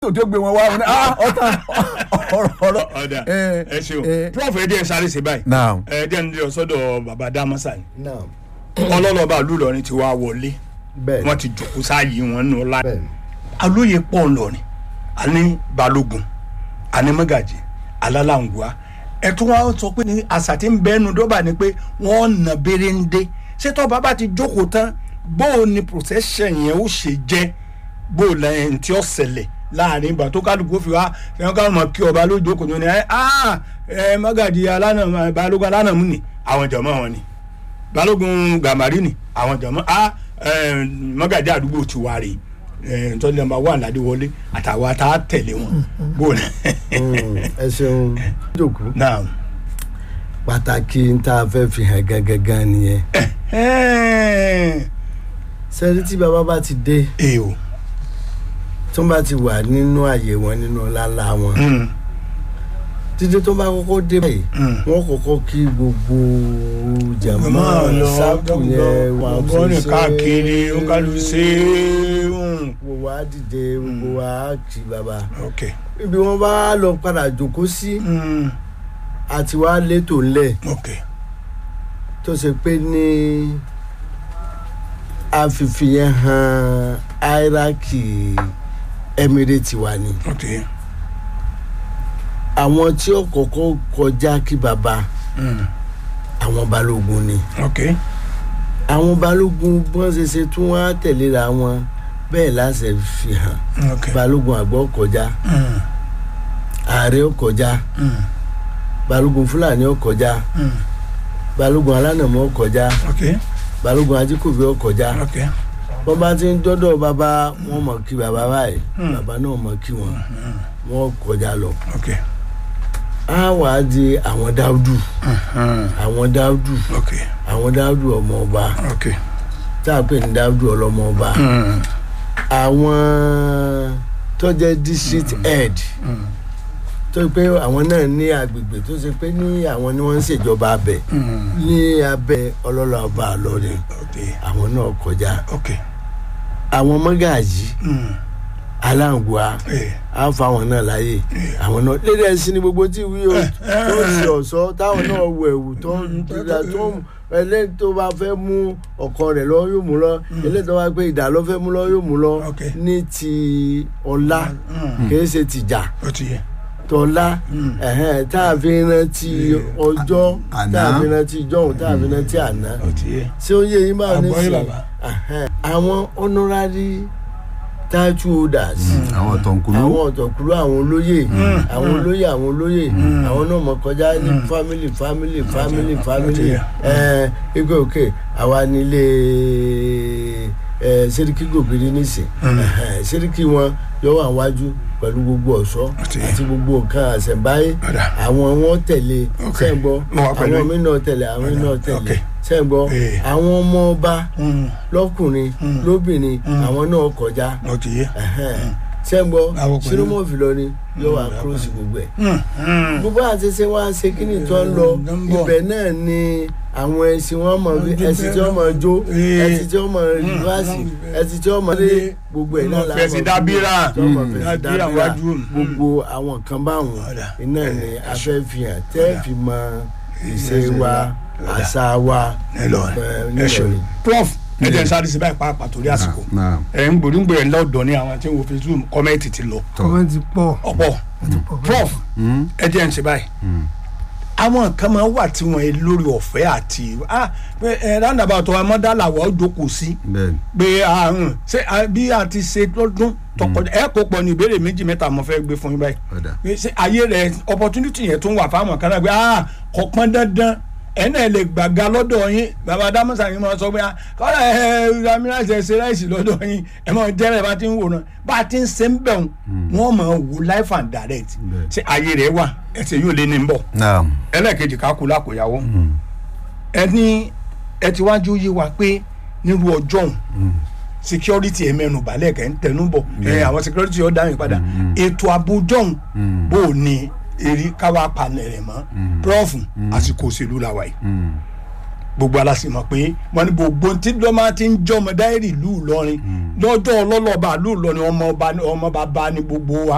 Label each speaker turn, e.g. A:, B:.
A: yóò tó gbé wọn wá wọn ni ah ọ̀tá ọ̀rọ̀ ọ̀rọ̀
B: ọ̀dà
A: ẹ,
B: ẹ ṣeun
A: ẹ.
B: prof ẹ díẹ̀ sáré sí báyìí
A: Now.
B: ẹ díẹ̀ nílẹ̀ sọ́dọ̀ bàbá dámọ́sà ni
C: náà
B: ọlọ́lọ́ba àlùlọ́rin ti wá wọlé
C: bẹ́ẹ̀
B: wọ́n ti jòkó sáàyè wọn nù ọlá
C: bẹ́ẹ̀
B: alóye pọ̀ ńlọrin àní balógun àní mọ́gàjì alálàǹgùá ẹ tún wá sọ pé ní àṣà tí ń bẹ́nu dọ́bà ni pé wọ́n nà béréndé ṣètò bàbá ti jókòó tán bóò ni procession yẹn ó ṣe jẹ́ bóò lẹ́yìn tí ó ṣẹlẹ̀ láàrin ìgbà tó kálukú fi wá ẹ̀wọ̀n káwọn mọ̀ kí ọba lójókòó ní ẹ ah ẹ mọ́gàjì alánà balógun alánàmú ni àwọn jọ̀mọ́ wọn ni balógun gàmárì ni àwọn jọ̀mọ́ ah ẹ mọ́gàjì àdúgbò ti wá rèé ẹ ntọ́ni nàmbà wà ládéwọlé àtàwọn ata tẹ̀lé wọn bóun
C: Mm, ẹ ṣeun jòkó
B: náà
C: pàtàkì ń tá a fẹ́ fi hàn gangan nìyẹn sẹ́ni tí bàbá bá ti dé
B: ee o
C: tó bá ti wà nínú àyè wọn nínú ọláńlá wọn títí tó bá kọ́kọ́ dé báyìí wọ́n kọ́kọ́ kí gbogbo jàmọ́
B: máa lọ
C: sáàpù yẹn wà
B: wọ́n ní káàkiri ó kálù ṣe é
C: gbogbo wa dìde gbogbo wa kí bàbá
B: ok
C: ibi wọn bá lọ padà jókòó sí
B: Mm,
C: àti wàá létò ńlẹ̀
B: ok
C: tó ṣe pé ní àfìfì yẹn hàn áíráàkì emirate wa ni
B: ok
C: àwọn tí ó kọ́kọ́ kọjá kí bàbá
B: Mm,
C: àwọn balógun ni
B: ok
C: àwọn balógun bí wọ́n ṣe ṣe tún wá tẹ̀léra wọn bẹ́ẹ̀ láṣẹ fi hàn
B: ok
C: balógun àgbà ó kọjá
B: Mm,
C: ààrẹ ó kọjá
B: mm,
C: balógun fúlàní ó kọjá
B: mm,
C: balógun alánàmọ́ ó kọjá
B: ok
C: balógun ajíkòbí ó kọjá
B: ok
C: wọ́n bá ti ń dọ́dọ̀ bàbá wọn mọ̀ kí bàbá báyìí
B: Mm.
C: bàbá náà mọ̀ kí wọn wọ́n kọjá lọ.
B: ok
C: á wà á di àwọn dáúdù
B: Mm,
C: àwọn dáúdù
B: ok
C: àwọn dáúdù ọmọ ọba
B: ok
C: tá a pè ní dáúdù ọlọmọ ọba
B: Mm,
C: àwọn tó jẹ́ district head
B: mm,
C: tó pé àwọn náà ní agbègbè tó ṣe pé ní àwọn ni wọ́n ń ṣèjọba abẹ
B: mm,
C: ní abẹ ọlọ́lọ́ ọba àlọ́rin
B: ok
C: àwọn náà kọjá
B: ok
C: àwọn mọ́gàjì
B: Mm,
C: aláǹgbá
B: eh,
C: á fa àwọn náà láàyè àwọn náà lédè ẹsìn ní gbogbo tí wí o tó ń ṣe ọ̀ṣọ́ táwọn náà wọ ẹ̀wù tó ń dira tó ń ẹlẹ́yìn tó bá fẹ́ mú ọkọ rẹ̀ lọ yóò mú lọ eléyìí tó bá gbé ìdá lọ fẹ́ mú lọ yóò mú lọ
B: Ok.
C: ní ti ọlá
B: Mm,
C: kìí ṣe tìjà
B: ó ti yẹ
C: tọ́lá
B: Mm.
C: ẹ̀hẹ́n, tá a fi rántí ọjọ́
A: Àná.
C: tá a fi rántí ìjọ́hun tá a fi rántí àná
B: ó ti yẹ
C: ṣé ó yé yín báwo ní
B: Àgbọ́yé
C: sìn
B: bàbá.
C: Ẹ̀hẹ́n, àwọn honorary title holders
A: àwọn tọ̀nkùlú
C: àwọn ọ̀tọ̀kùlú àwọn olóyè àwọn olóyè àwọn olóyè àwọn náà mọ̀ kọjá ní family family family family
B: Ọtí,
C: ẹ̀ ike òkè àwa nílé ẹ̀ sẹ́ríkì gògiri nísìn ẹ̀hẹ̀, sẹ́ríkì wọn yóò wà wájú pẹ̀lú gbogbo ọ̀ṣọ́
B: Ọtí.
C: àti gbogbo nǹkan àṣẹ̀báyé
B: Ọ̀dà.
C: àwọn wọn tẹ̀lé
B: Ok.
C: sẹ́ǹgbọ́
B: Mo wà pẹ̀lú
C: àwọn
B: yín.
C: mí náà tẹ̀lé àwọn mí náà
B: Ok.
C: tẹ̀lé sẹ́ǹgbọ́
B: Eh.
C: àwọn ọmọ ọba
B: Mm,
C: lọ́kùnrin lóbìnrin àwọn náà kọjá
B: ó ti yẹ
C: sẹ́ńgbọ́
B: Àwọn pẹ̀lú-
C: sinimọ́ọ̀fì lọ ni yóò wá kúròsì gbogbo ẹ̀.
B: Mm, mm.
C: gbogbo àti ṣe wá ṣe kí ni tó ń lọ
B: Mm, ń bọ̀.
C: ibẹ̀ náà ni àwọn ẹṣin wọn mọ̀ bí
B: Ọdún
C: ẹṣin tí wọ́n mọ̀ jó
B: Eh.
C: ẹṣin tí wọ́n mọ̀ rìvásì ẹṣin tí wọ́n mọ̀ lé gbogbo ẹ̀ náà
B: Wọ́n fẹ́ sí dábírà.
C: tí wọ́n mọ̀
B: Mm.
C: fẹ́ sí
B: Dábírà
C: dábírà
B: wájú. Mm.
C: gbogbo àwọn kan báwọn
B: Ọ̀dà.
C: iná ni a fẹ́ fi hàn tẹ́ fi mọ ìṣe wa àṣà wa
B: ẹ lọ
C: eh,
B: ẹ ṣeun
C: nílọrin.
B: prof ẹ jẹ́ sáré sí báyìí pàápàá torí àsìkò
A: náà
B: ẹ ń gbòdúgbò ẹ lọ́dọ̀ ní àwọn tí ń wo facebook kọ́mẹ́ǹtì ti lọ
D: kọ́mẹ́ntì pọ̀
B: ọ̀pọ̀ prof ẹ jẹ́ ń ṣe báyìí àwọn kan máa wà tí wọ́n lórí ọ̀fẹ́ àti ah pé ẹ roundabout wa mọ́dàlàwọ̀ ó jókòó sí
A: bẹ́ẹ̀
B: pé àrùn ṣé ah, bí a ti ṣe lọ́dún tọkọjá ẹ kó pọ̀ ní ìbéèrè méjì mẹ́ta mo fẹ́ gbé fún yín báyìí
A: ọ̀dà
B: pé ṣé ayé rẹ opportunity yẹn tún wà fáwọn kan náà pé ah kò pọn dandan ẹ náà lè gbàga lọ́dọ̀ yín bàbá dámọ̀sá yín máa sọ pé ah kọ́lá ẹ ẹ ramíràṣẹ ṣe ráìsì lọ́dọ̀ yín ẹ máa jẹ́ rẹ̀ bá ti ń wò náà bá a ti ń ṣe ń bẹ̀ wọ́n wọ́n máa wò life and direct
A: Bẹ́ẹ̀.
B: ṣé ayé rẹ wà ẹsẹ̀ yóò lé ní bọ̀
A: náà
B: ẹlẹ́ẹ̀kejì ká kú lákòyàwó ẹ ní ẹ ti wájú yé wa pé nírú ọjọ́ òun security ẹ mẹ́nu balẹ̀ kẹ́ ń tẹnu bọ̀ ẹ àwọn security ọ̀ dáhùn padà ètò ààbò jọ̀hún bó o ní eré káwá panẹ̀ rẹ̀ mọ́ prof àsìkò òṣèlú la wà yìí gbogbo aláṣẹ pé wọn ní gbogbo tí lọ́mọ ti ń jọmọ dáírì ìlú Ìlọrin lọ́jọ́ ọlọ́lọ́ba ìlú Ìlọrin ọmọ ọba ní gbogbo wa